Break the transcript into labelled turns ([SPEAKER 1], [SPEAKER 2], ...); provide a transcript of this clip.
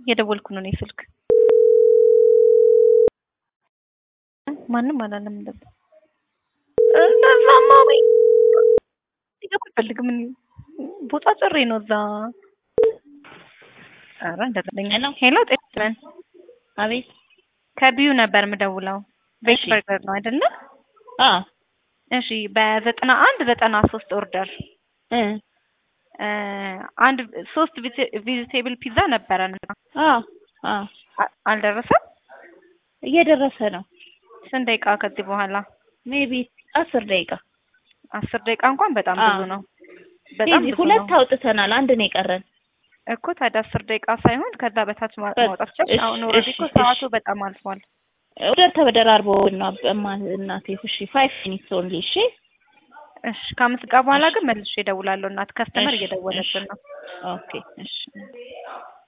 [SPEAKER 1] የደወልኩ ነው እኔ ስልክ ማንም አላለም እንደዛ እንደዛማ ወይ ይገባ አልፈልግም እኔ ቦታ ጭሬ ነው እዛ ኧረ እንደዛ ነኝ ሄሎ ጤናን
[SPEAKER 2] አቤት
[SPEAKER 1] ከቢዩ ነበር የምደውለው ቤት
[SPEAKER 2] እሺ።
[SPEAKER 1] በርገር ነው አይደለ
[SPEAKER 2] አ
[SPEAKER 1] እሺ በዘጠና አንድ ዘጠና ሶስት ኦርደር
[SPEAKER 2] እ
[SPEAKER 1] እ አንድ ሶስት ቬጂቴብል ፒዛ ነበረን
[SPEAKER 2] አ አ
[SPEAKER 1] አ- አልደረሰም
[SPEAKER 2] እየደረሰ ነው።
[SPEAKER 1] ስንት ደቂቃ ከዚህ በኋላ
[SPEAKER 2] ሜቢ አስር ደቂቃ
[SPEAKER 1] አስር ደቂቃ እንኳን በጣም
[SPEAKER 2] አ
[SPEAKER 1] ብዙ ነው በጣም
[SPEAKER 2] ዴዚ
[SPEAKER 1] ብዙ
[SPEAKER 2] ሁለት
[SPEAKER 1] ነው
[SPEAKER 2] አውጥተናል። አንድ ነው የቀረን።
[SPEAKER 1] እኮ ታዲያ አስር ደቂቃ ሳይሆን ከዛ በታች ማ-
[SPEAKER 2] በ-
[SPEAKER 1] ማውጣት ይቻላል
[SPEAKER 2] እሺ፣
[SPEAKER 1] አሁን ኦልሬዲ
[SPEAKER 2] እሺ፣
[SPEAKER 1] እኮ
[SPEAKER 2] እሺ።
[SPEAKER 1] ሰዓቱ በጣም አልፏል
[SPEAKER 2] ኦርደር ተበደራርቦ ነው እማ እናቴ። እሺ ፋይቭ ሚኒትስ ኦንሊ። እሺ
[SPEAKER 1] እሺ ከአምስት ደቂቃ በኋላ
[SPEAKER 2] እሺ።
[SPEAKER 1] ግን መልሼ እደውላለሁ እናት ከስተመር
[SPEAKER 2] እሺ፣
[SPEAKER 1] እየደወለብን ነው
[SPEAKER 2] ኦኬ እሺ